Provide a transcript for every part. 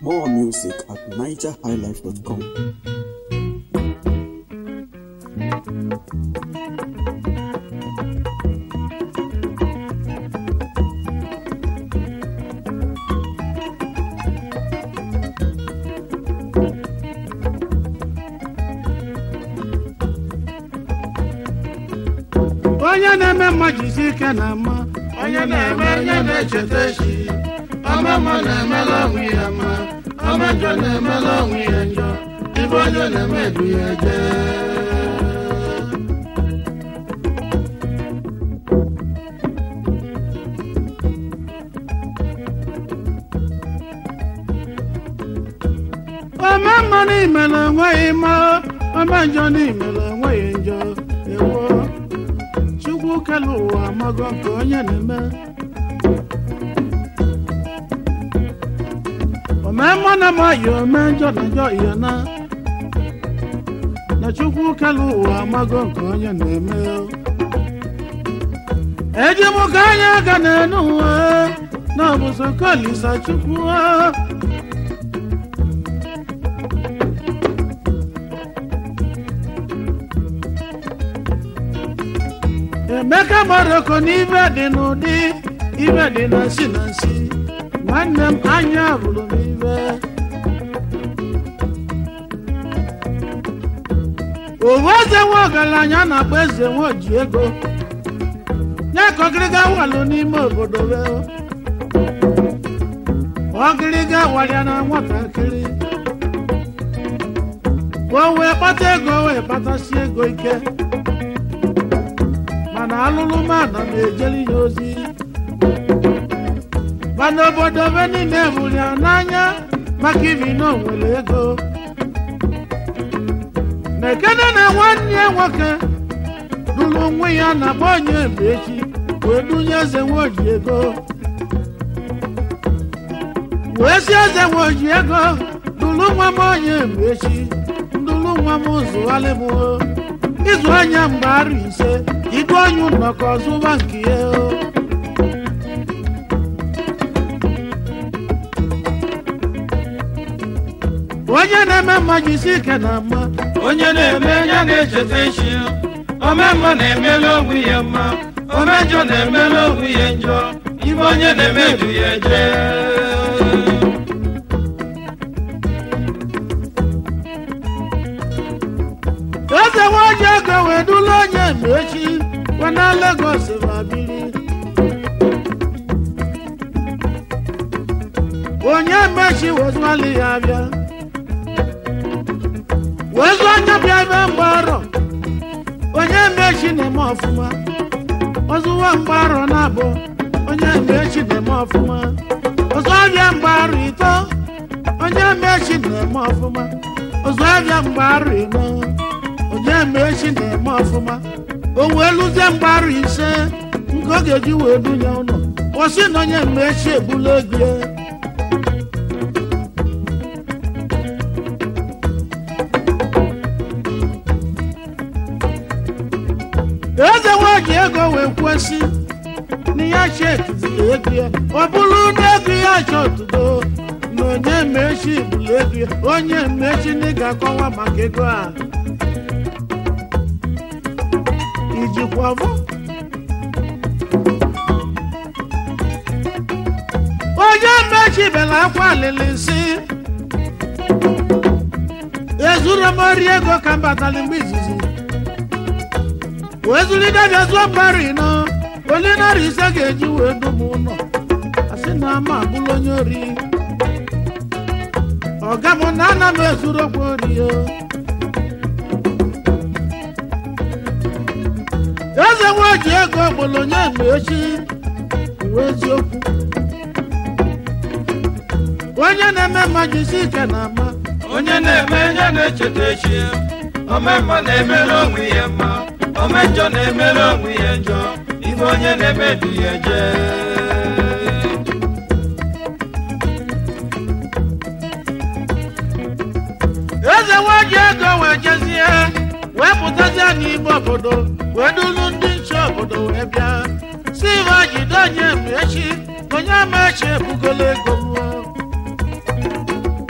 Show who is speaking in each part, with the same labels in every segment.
Speaker 1: More music at nigerhighlife.com.
Speaker 2: onye na-eme mma jisi ike na mma onye na-eme onye na-echeta echi ọma mma na-emela onwe ya mma ọma njọ na-emela onwe ya njọ ibe onye na-eme edu ya eje ome mma n'imele enweghị mma ome njọ n'imele enweghị njọ ewo chukwu kele ụwa amago nke onye na-eme ome mma na amaghị ome njọ na njọ ihe na na chukwu kele ụwa amago nke onye na-eme eji m ka anya aga n'elu ụwa na ọbụsọ kolisa chukwu emeka maroko n'ibe dị n'ụdị ibe dị na nsi na nsi nwanne m anya hụrụ m ibe owu eze nwe ọgaranya na-akpọ eze nwe oji ego nye ka ọgịrịga walụ n'ime obodo be ọgịrịga walịa na nwatakịrị ka o wee kpata ego wee kpatasi ego ike mana alụlụ mmadụ na-ejeli ya ozi mana obodo be niile hụrụ ya n'anya maka ibi na o nwere ego na-ekene na nwanne ya nwoke lụrụ onwe ya na agba onye mgbe echi wee dunye eze nwoji ego wee si eze nwoji ego lụrụ nwa m onye mgbe echi ndụrụ nwa m zụgharị m ịzụ anya mgbe arụ ise idu onye nnọkọ zụba nke ya o. onye na-eme mma jisi ike na mma
Speaker 3: onye na-eme ya na-echeta echi ya ome mma na-emela onwe ya mma ome njọ na-emela onwe ya njọ ibe onye na-eme edu ya eje
Speaker 2: eze nwaji ego wee dula onye mgbe echi wana Lagos ma biri onye mmechi wezuali ya bịa wezu anya bịa ebe mgbarọ onye mmechi na-eme ọfụma ọzụwa mgbarọ na-abụ onye mmechi na-eme ọfụma ọzọ abịa mgbarụ ito onye mmechi na-eme ọfụma ọzọ abịa mgbarụ ino onye mmechi na-eme ọfụma o wee lụzie mgbarụ ise nke ọ ga-eji wee dunye ụlọ kwụsị na onye mmechi egbula ego ya eze nwaji ego wee kwesị na ya chekiziri ego ya ọ bụrụ na ego ya chọtụgo na onye mmechi bụla ego ya onye mmechi na ị ga-akọwa maka ego a ijikwa bụ onye mmechi bela akwa alịlị nsị ezuru m ori ego ka m batara mgbe izizi wee zụlite bịa zụọ mgbari ịnọ onye narị ise ga-eji wee dum ụlọ asị na ama abụla onye ori ọga m na ana m ezuru okwu ori o eze nwaji ego gbolo onye mgbe echi uwe eziokwu onye na-eme mma jisi ike na ama
Speaker 3: onye na-eme ya na-echeta echi ya ome mma na-emela onwe ya mma ome njọ na-emela onwe ya njọ ibe onye na-eme edu ya eje
Speaker 2: eze nwaji ego wee jezie wee pụtazie n'ime obodo wee dulu ndị nche obodo wee bịa si ibe jide onye mgbe echi onye ama echi ebugolo ego mmụọ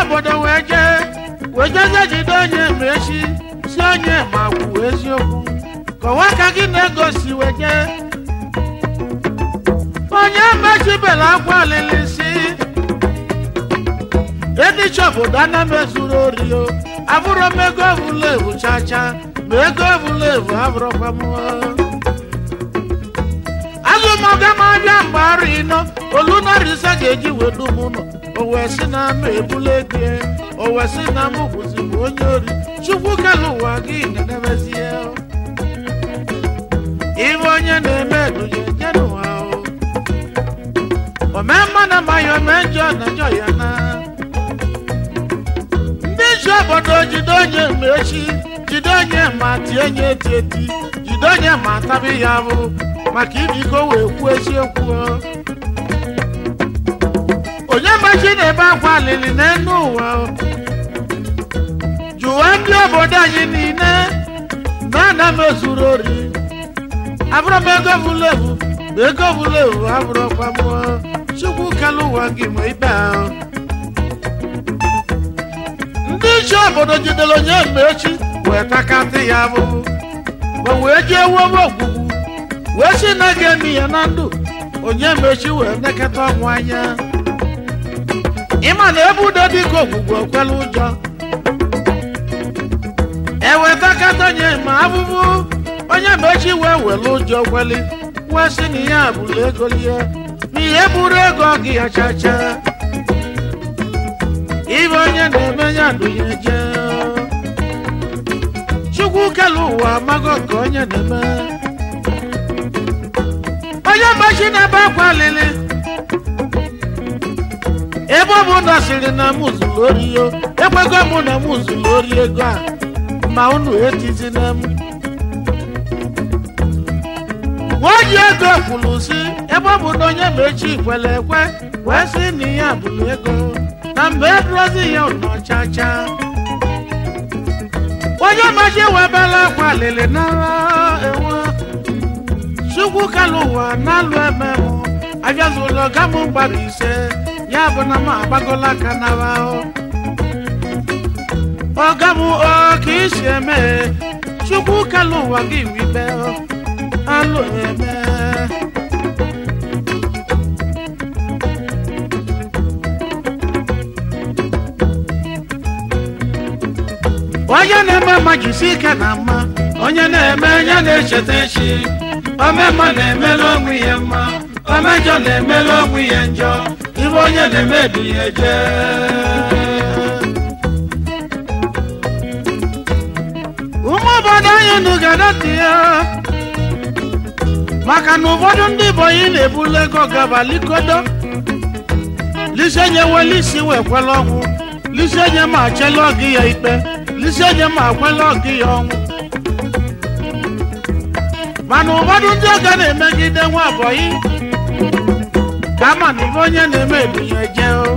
Speaker 2: obodo wee jee wee jezie jide onye ma echi si onye ma kwuo eziokwu kọwaa ka gị na-egosi wee jee onye mechibela akwa alili si edicha obodo ana m ezuru ori o abụrụ m ego evulevu chacha ma ego evulevu abụrụkwa m azụmọga m abịa mgbe arụ ịnọ olunarisa ga-eji wedu m ụlọ o wee sị na m ebula ego ya, o wee sị na m bụzi m onye ori chukwu kele ụwa gị na-enemezie ibe onye na-eme edunye je n'ụwa o omee mma na amaghị omee njọ na njọ ya na ndị isi obodo jide onye ma echi jide onye ma tie nye eti eti jide onye ma tabi ya bụ maka ibiko wee kwuo eziokwu o. onye machi na-ebe akwa alili n'elu ụwa o. jụwa ndị obodo anyị niile na ana m ezuru ori abụrụ m ego vulevu ma ego vulevu abụrụkwa m o. chukwu kele ụwa gị ma ikpe ahụ ndị isi obodo jidere onye ma echi wee takatị ya abụbụ ma wee jee wowe ogwugwu wee si na ga-emi ya na ndụ onye ma echi wee nekata ọnwụ anya ịma na ebe udo dịka ogwugwu okwela ụjọ ewetakata onye ma abụbụ onye ma echi wee were ụjọ kweli wee si na ihe abụla ego lie na ihe buru ego gị ya chacha ibe onye na-eme ya ndụnye jee chukwu kele ụwa amago nke onye na-eme onye mgbachi na-ebe akwa alili ebe ọ bụ na sịrị na m zuru ori yo ekwego m na m zuru ori ego a ma unu etizina m nwa ji ego kwuru si ebe ọ bụ na onye ma echi kwere ekwe wee sị na ihe abụrụ ego na mgbe edozi ya ụnọchacha onye machi webela akwa alili nara enwe chukwu kalụ ụwa na-alụ eme mụ abịazụla ọga m gbara ise ya bụ na m agbagola aka nara ọga m ọ ka isi eme chukwu kalụ ụwa gị wibe alụ eme onye na-eme mma jisi ike na mma
Speaker 3: onye na-eme ya na-echeta echi omemma na-emela onwe ya mma omejọ na-emela onwe ya njọ ibe onye na-eme dị ya eje
Speaker 2: ụmụ obodo anyị unu ga-adọtị ya maka na ụfọdụ ndị bọyị na-ebulu ego gaba likodo lisenye wele isi wee kwela ọnwụ lisenye ma achela ọgị ya ikpe lisenye ma akwela ọgị ya ọnwụ mana ụfọdụ ndị ọga na-emegide nwa bọyị ka ama na ibe onye na-eme ebunye je o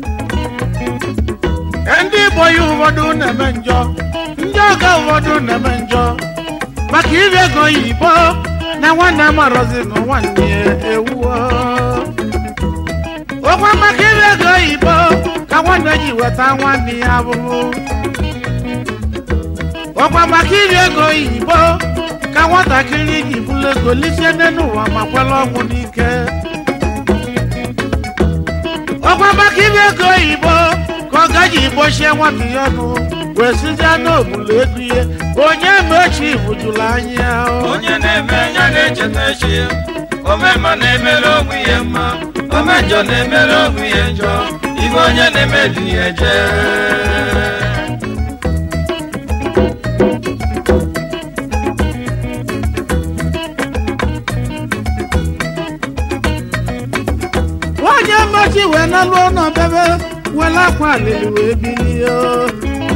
Speaker 2: ndị bọyị ụfọdụ na-eme njọ ndị ọga ụfọdụ na-eme njọ maka iri ego oyibo na nwanne amarozi na nwanne ya ewuo okwe maka iri ego oyibo ka nwanne ji weta nwanne ya abụrụ okwe maka iri ego oyibo ka nwatakịrị ji bụrụ ego lisie n'elu ụwa ma kwela ọnwụ n'ike okwe maka iri ego oyibo ka ọ gaji gbochie nwata ya ọnụ wee sizie n'obulu ego ihe onye ma echi bujuru anya o.
Speaker 3: onye na-eme ya na-echeta echi omemma na-emela onwe ya mma omejọ na-emela onwe ya njọ ibe onye na-eme dị ya eje
Speaker 2: onye mmachi wee nalụ ụlọ bebe were akwa alili wee bilie o.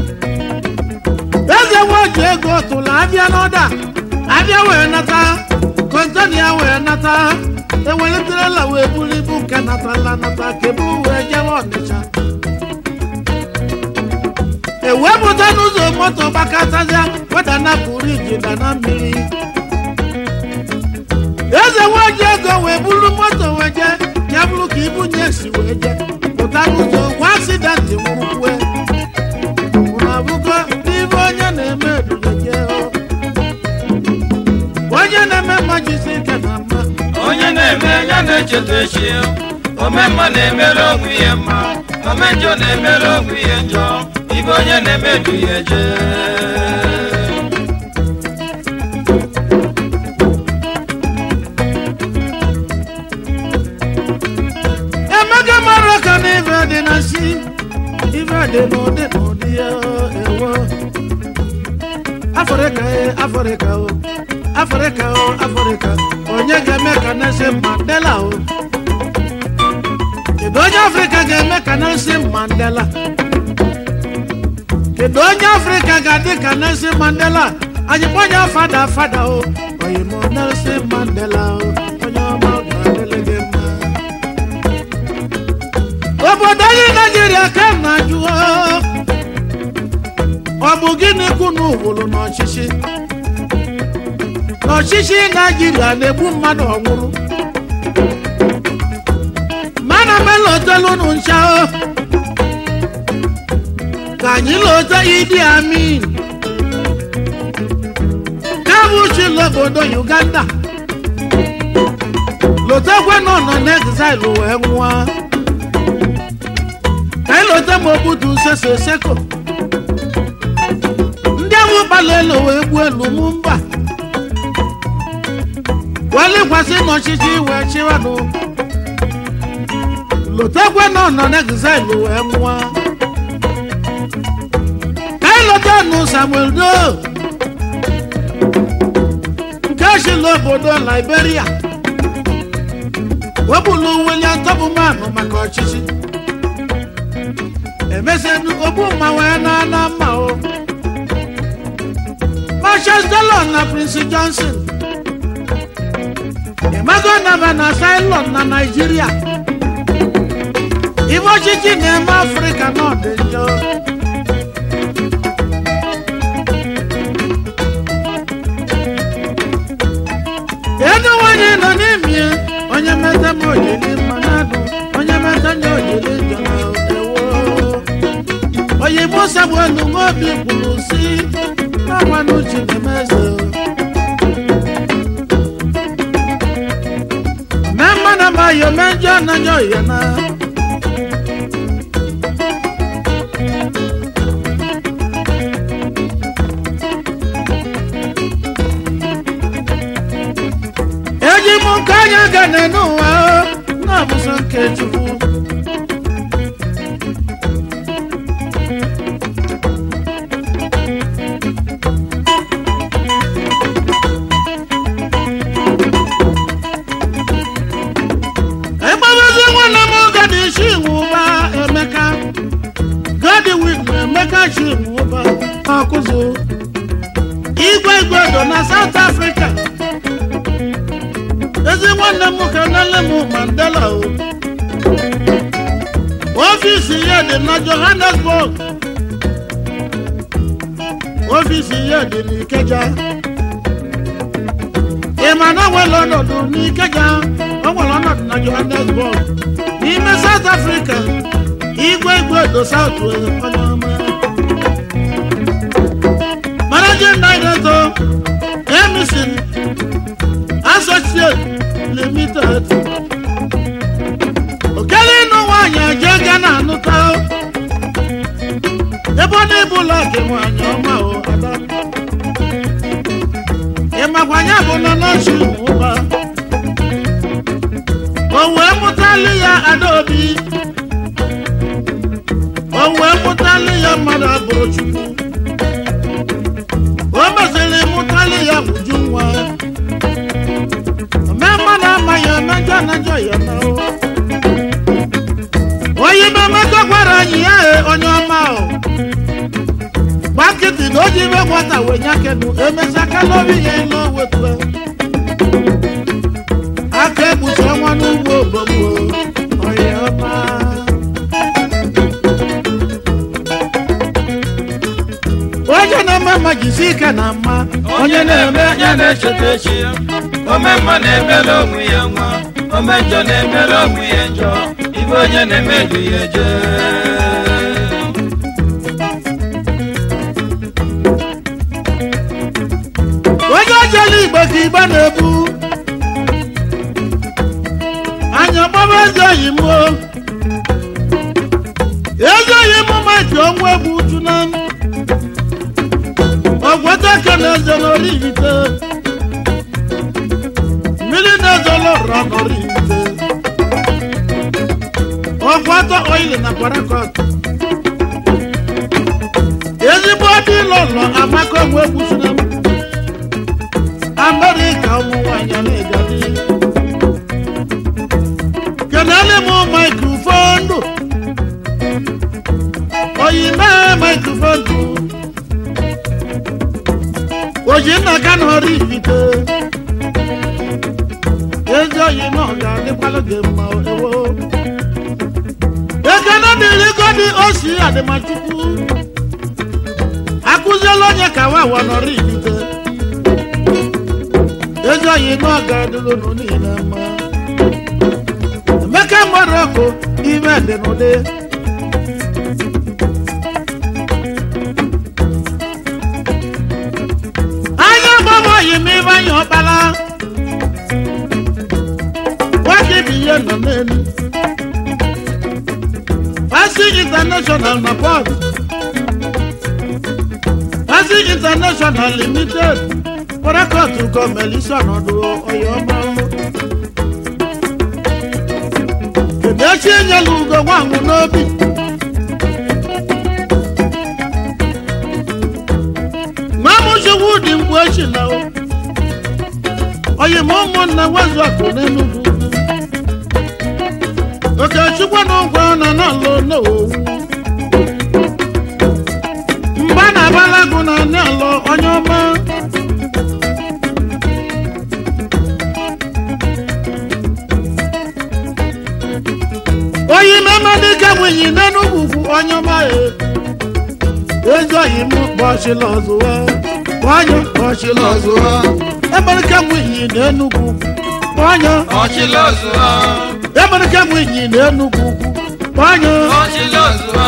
Speaker 2: eze nwoji ego tụrụ abịa n'ọda abịa wee nata kontena ya wee nata ewelitere wee buru ibu nke natala nata ka eburu wee jewe ọnịcha ewepụta n'ụzọ moto gbakọtazịa wedanapụrụ ijida na mmiri eze nwaji ego wee buru moto wee jee ya bụrụ ka ibunye si wee jee pụta n'ụzọ gwa asidenti nwụrụkwe jisi ike na mma
Speaker 3: onye na-eme ya na-echeta echi ome mma na-emere onwe ihe mma ome njọ na-emere onwe ihe njọ ibe onye na-eme du ya eje
Speaker 2: emeka mara ka na ife dị na si ife dị n'ụdị n'ụdị ya ewo afrịka e afrịka o afrịka o afrịka onye ga-eme ka Nelson Mandela o kedu onye afrịka ga-eme ka Nelson Mandela kedu onye afrịka ga-adị ka Nelson Mandela anyị kpọnye fada fada o oyimo Nelson Mandela o onye ọma ọ ga-adịrị gị mma obodo anyị naijiria ka m na-ajụ o. ọ bụ gịnị kwunu wụrụ n'ọchịchị n'ọchịchị naijiria na-egbu mmadụ ọnwụrụ mana m elotelunu ncha o ka anyị lote idi amin kabuchi l'obodo uganda lotekwe nọ nọ n'exile wee nwụọ ka ịlọta ma obudu sese seko ndị ahụ gbalị elu wee gbuo elu mụ mba wee lekwasị n'ọchịchị wee chịwanụ lotekwe nọ nọ n'exile wee nwụọ ka ịlọta nụ samuel do nke chịla obodo liberia wepụlụ william tọbụman maka ọchịchị emesenu ogbu mma wee na-ana mma o Marshal Dallon na Prince Johnson ịmago naba na Ceylon na Nigeria ibe ọchịchị na-eme Afrịka n'ọdị njọ ego nwanyị nọ n'imie onye meta m ojili mmanadụ onye meta nye ojili njọ na ewo onye musa bụ elu nwa obi kwuru si n'agwanụ chinemeze me mmanụ amaghị ome njọ anaghị ọhịa na eji m nke anya ga n'ụwa na-abụso nke chukwu ịgbabazi nwanne m gadi isi nwụba emeka gadi win emeka chi nwụba akụzụ igwe igwe do na south africa ezi nwanne m ka nele m mandela o ọfịs ya dị na johannesburg ọfịs ya dị n'ikeja ị ma na o nwere ọnọdụ n'ikeja o nwere ọnọdụ na johannesburg n'ime south africa igwe igwe do south onye ọma managing director emison associate limited okele ịnụ nwaanyị eje gana anụta ebe ọ na-ebula gị nwaanyị ọma o ada ịmakwanye bụ nọ n'ochi ụba o wee mụtali ya adaobi o wee mụtali ya mmadụ abụrụ chukwu o mesịrị mụtali ya uju nwa ome mmadụ amaghị ome njọ na njọ ya na ụwa onye ime mmekọ gwara anyị ya e onye ọma o gbakịtị na o ji ime nwata wee nyakenu emesịa kalori ya elu owetu aka ekpuchi ọnwa n'ugbo obogbo onye ọma onye na-eme mma jisi ike na mma
Speaker 3: onye na-eme ya na-echeta echi ya ome mma na-emere onwe ya nwa ome njọ na-emere onwe ya njọ ibe onye na-eme du ya eje
Speaker 2: onye ojele igbo ka igbo na-ebu eze n'ori ite mmiri na-ezolo ụra n'ori ite ọkwatọ oil na parakọt ezigbo dị lọlọ amaka onwe egwusina m amerịka ụmụ nwanyị na-egadi kenale m maikrofonu oyime maikrofonu oji nna ka na ọrụ ibite ezi oyi na ọ ga-adịkwalụ gị mma ewo ekene dịrị godi osi adịmachukwu akụziela onye ka wawa nọrọ ibite ezi oyi na ọ ga-adịlụ nụ niile mma emeka mmadụ ọkụ ime dị n'ụdị anya gbamoyi m ibe anya ọkpala nwoke bụ ihe nọ n'elu Pasi International na port Pasi International Limited kọ́rẹ́kọ̀tù gọ́ọ̀mẹ̀lì sọ̀nàdù ọ̀yọ́mọ́. Èdè chi enyelu ugo nwanwụ n'obi. Nwamuchukwu dị mgbe echi na o. Oyi ma ụmụnna wezu akụ n'Enugwu. Okechukwu na ụgwọ nọ n'ala n'owu. Mgba na abalagu na n'ala onye ọma. oyi mẹ́mẹ́dé kẹ́wìnyín nínú gbùgbù ọyọ́mọ́ ẹ̀. ezi oyi mú bọ́ọ̀ṣì lọ́zọ̀ wá. wáyọ̀ bọ́ọ̀ṣì lọ́zọ̀ wá. ẹ̀mẹ́dé kẹ́wìnyín nínú gbùgbù. wáyọ̀
Speaker 3: ọchịlọzụọ
Speaker 2: ẹ̀mẹ́dé kẹ́wìnyín nínú gbùgbù. wáyọ̀
Speaker 3: ọchịlọzụọ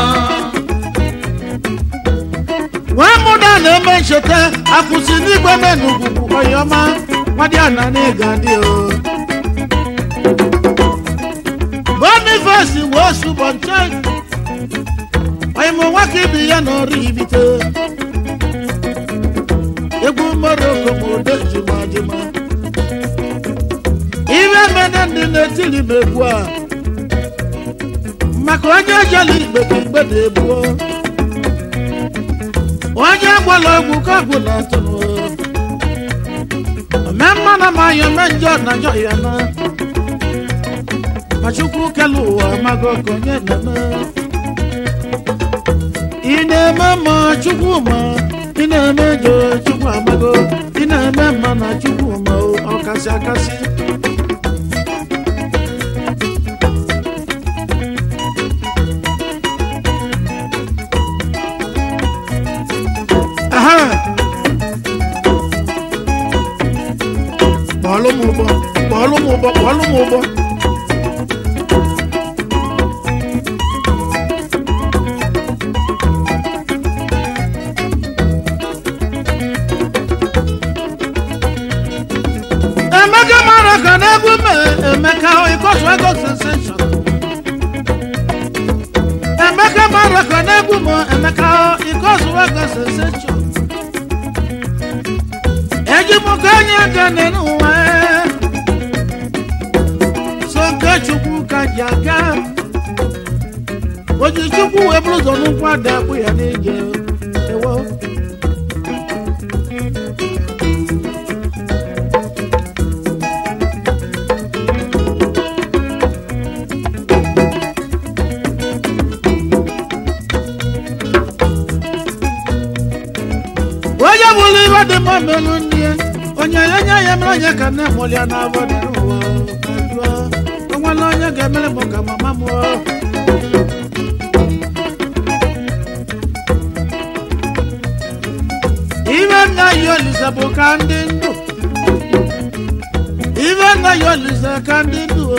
Speaker 2: wọ́n mú dáná ẹ̀mẹ́ ìṣẹ̀tẹ̀ àkùsì nígbà mẹ́nu gbùgbù ọyọ́mọ́. wọ́n dí àná ní ìgàdí o. boniface wo subọnchek ọyịmụ nwoke ibi ya n'ọrụ ibite egwu moroko ma ode jima jima ibe mene ndị na-etiri m egwu a maka onye jela igbe ka igbe na-egbuo onye gwara ọgwụ ka ọgwụ na-atụrụ ome mmanụ ma ya ome njọ na njọ ya na ma chukwu kele ụwa amago ka onye na-eme ị na-eme mma chukwu ma ị na-eme jọ chukwu amago ị na-eme mma na chukwu ma ọ kasị akasị aha kpọọlụ m ụgbọ kpọọlụ m ụgbọ kpọọlụ m ụgbọ Emeka mara ka n'egwu me Emeka ịkọsụ ego sensation. Emeka mara ka n'egwu m Emeka ịkọsụ ego sensation. Eji m ka onye ga n'ụwa so nke Chukwu ka ji aga. Oji Chukwu wee bụrụ ụzọ n'ụkwụ ada akpụ ya n'ije. Ewo. onye bụrụ ibe dị mma melụ ndị ya onye ya nye ya mere onye ka nne mụrụ ya n'abọ dị n'ụwa ajụọ onwere onye ga-emere m ka mama mụọ ibe nna ya olise bụ ka ndị ndụ ibe nna ya olise ka ndị ndụ o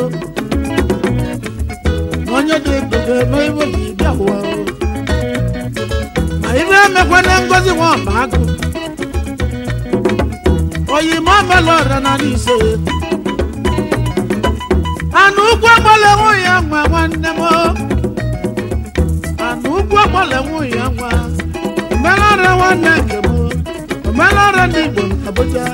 Speaker 2: onye dị ndụ ga-eme ibe ji bịa ụwa o ma ibe emekwana ngozi nwa ọba agụ oyimo mela ọra na n'ise anụ ụkwụ agbala enwe ya nwa nwanne m anụ ụkwụ agbala enwe ya nwa mela ọra nwanne nke m omenala ndị igbo na abuja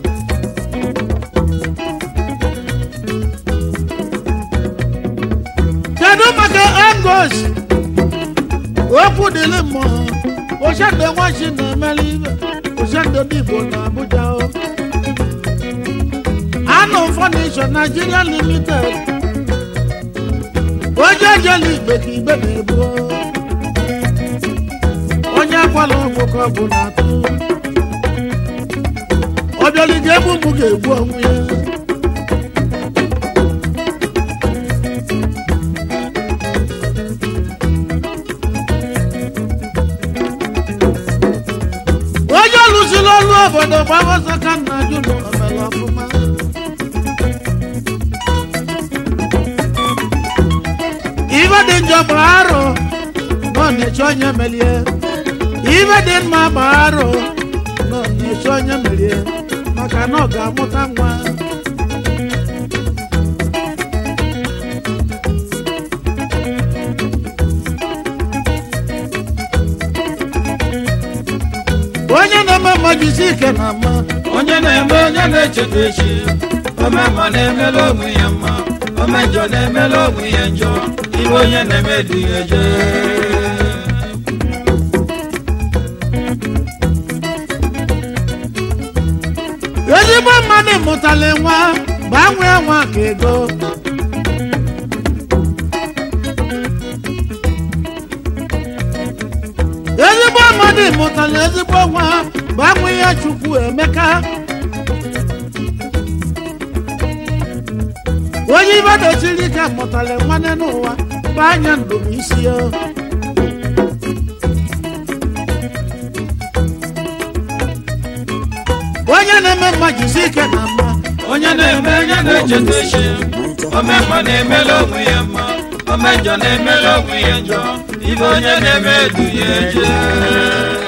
Speaker 2: kedu maka angos okwu dịrị mmụọ oshendo nwachi na-emeli ibe oshendo ndị igbo na abuja o anụ fọnisho nigeria limited onye ejela igbe ka igbe na-ebu o. onye akwala ọgwụ ka ọ bụ na atụ ọbịali ga-egbu mụ ga-egbu onwe ya onye ọlụsiri ọlụ obodo gbagọsọ ka nna jụlụ omere ọfụma ibe dị njọ bụ arụ nọ na-eche onye melie ibe dị mma bụ arụ nọ na-eche onye melie maka na ọ ga-amụta nwa onye na-eme mmajisi ike na mma
Speaker 3: onye na-eme onye na-echeta echi omemma na-emela onwe ya mma omejọ na-emela onwe ya njọ ibe onye na-eme dị ya eje
Speaker 2: ezigbo mmadụ mụtara nwa gbanwee nwa ka ego ezigbo mmadụ mụtara ezigbo nwa gbanwee ya chukwu emeka onye ibe dochiri ike mụtara nwanne n'ụwa bụ anya ndụm isi ya onye na-eme mma jisi ike na mma
Speaker 3: onye na-eme onye na-echeta echi omemma na-emela onwe ya mma omejọ na-emela onwe ya njọ ibe onye na-eme dị ya eje